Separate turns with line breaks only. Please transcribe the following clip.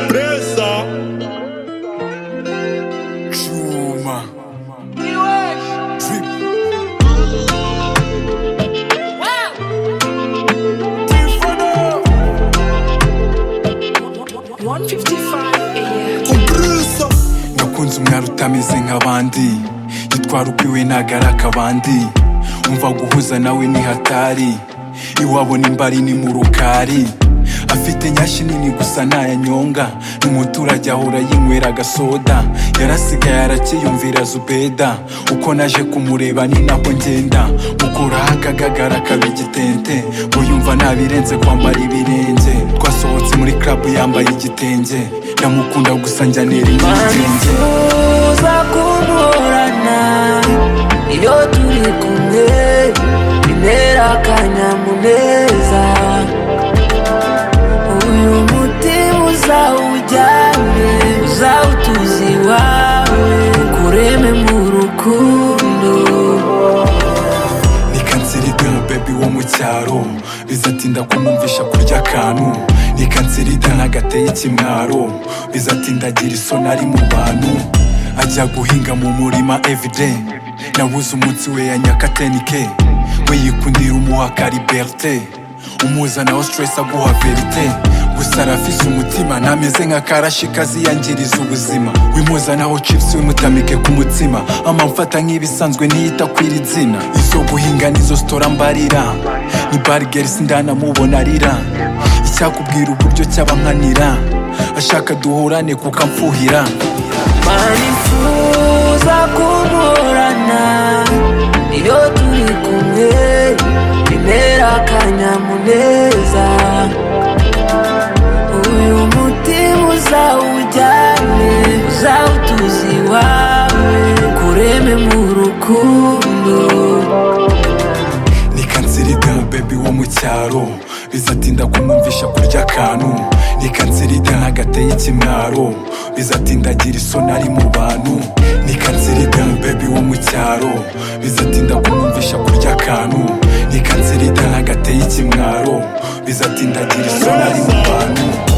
Presa Chuma Drip Tifano
155 a year.
Compresa
gakunze umwari utameze nk'abandi yitwara uko iwe ntago ari akabandi umva guhuza nawe ni hatari iwabo n'imbari ni mu rukari afite nyashyi nini gusa ntayanyonga n'umuturage ahora yinywera agasoda yarasigaye arakiyumvira zubeda uko naje kumureba ni nako ngenda mukuraho akagagara kab'igitente ngo yumva ntabirenze kwambara ibirenge twasohotse muri club yambaye igitenge ndamukunda gusa njya nera igitenge
nifuza kuburana iyo turi kumwe bintera akanyamuneza uyu mutima uzawujyane uzawutuza iwawe kureme mu rukundo
ni kanseri de mubebi wo mu cyaro bizatinda kumwumvisha kurya akantu ni kanseri de ntagateye ikimwaro bizatinda agira isoni ari mu bantu ajya guhinga mu murima evide nabuze umunsi we ya nyakatenike we yikundira umuhaka liberte umuzana wa stress aguha verite gusa arafise umutima ntameze nka karashi kaziyangiriza ubuzima wimuzanaho chips wimutamike ku mutsima amamfata nk'ibisanzwe ntiyita kwiri zina izo guhinga nizo sitora mbarira ni barigeri ndanamubona arira icyakubwira uburyo cyabankanira ashaka duhurane kuko amfuhira
manifuza kuburana iyo turi kumwe bimera akanyamuneza uyu mutima uzawujyane uzawutuza iwawe kureme mu rukundo
ni kanseri de mubebi wo mu cyaro bizatinda kumwumvisha kurya akantu ni kanseri de ntagateye ikimwaro bizatinda agira isoni ari mu bantu ni kanseri de mubebi wo mu cyaro bizatinda kumwumvisha kurya akantu ni kanseri de ntagateye ikimwaro bizatinda agira isoni ari mu bantu